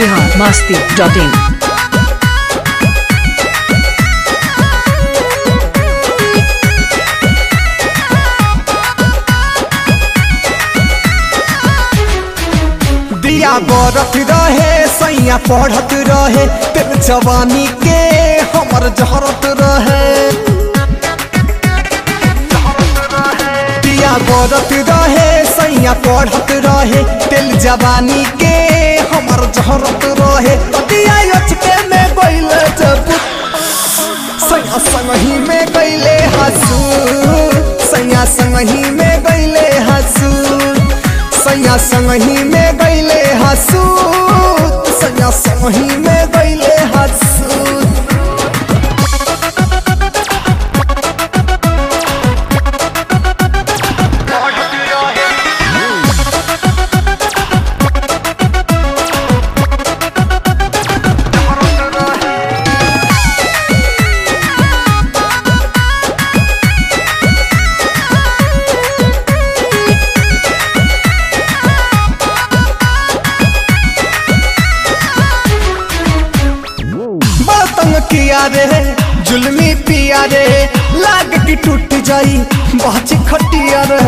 Bihar Masti dot in दिया बरत रहे सैया पढ़त रहे तेरे जवानी के हमर जहरत रहे दिया बरत रहे सैया पढ़त रहे तेल जवानी के हमर जहरत रहे दिया अचके में गइले जब सैया संगही में गइले हसू सैया संगही में गइले हसू सैया संगही में गइले हसू सैया संगही में गइले हसू बड़ा तंग किया रे जुलमी पिया रे लाग की टूट जाई बाची खटिया रे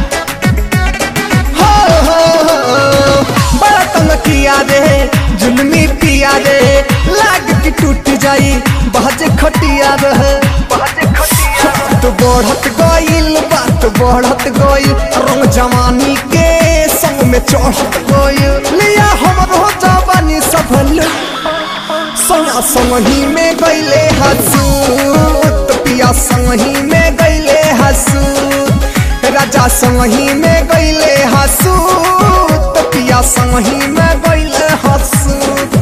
हो, हो, हो, बड़ा तंग किया रे जुलमी पिया रे लाग की टूट जाई बाची खटिया रे बात बढ़त गइल बात बढ़त गइल रंग जवानी के संग में चढ़त गइल लिया हमरो जवानी सफल सैया संगही में गइले हसूत पिया संगही में गइले हसूत राजा संगही में गइले हसूत पिया संगही में गइले हसूत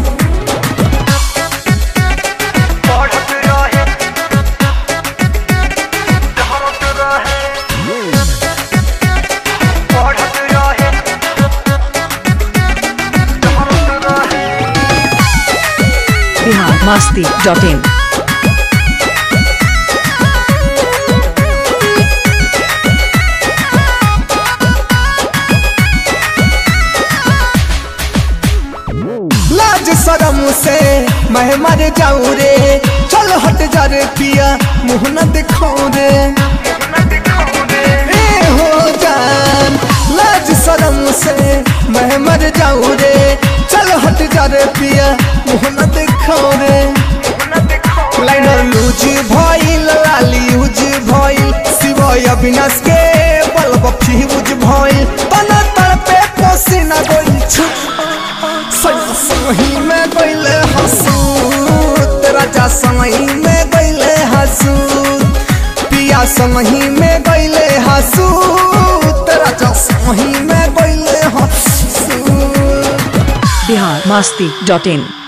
बिहार मस्ती डॉट इन लाज शरम से मैं मर जाऊं रे चल हट जा रे पिया मुंह न दिखाऊं रे ए हो जान लाज शरम से मैं मर जाऊं रे चल हट जा रे पिया मुंह न दिखाऊं रे लाइनर लूज भइल लाली यूज भइल शिवय अविनाश के बल्ब फ्यूज भइल तना तड़पे पसीना गइल छु सैया संगही में गइले हसूत राजा संगही में गइले हसूत पिया संगही में गइले हसूत राजा संगही में गइले हसूत बिहार मस्ती डॉट इन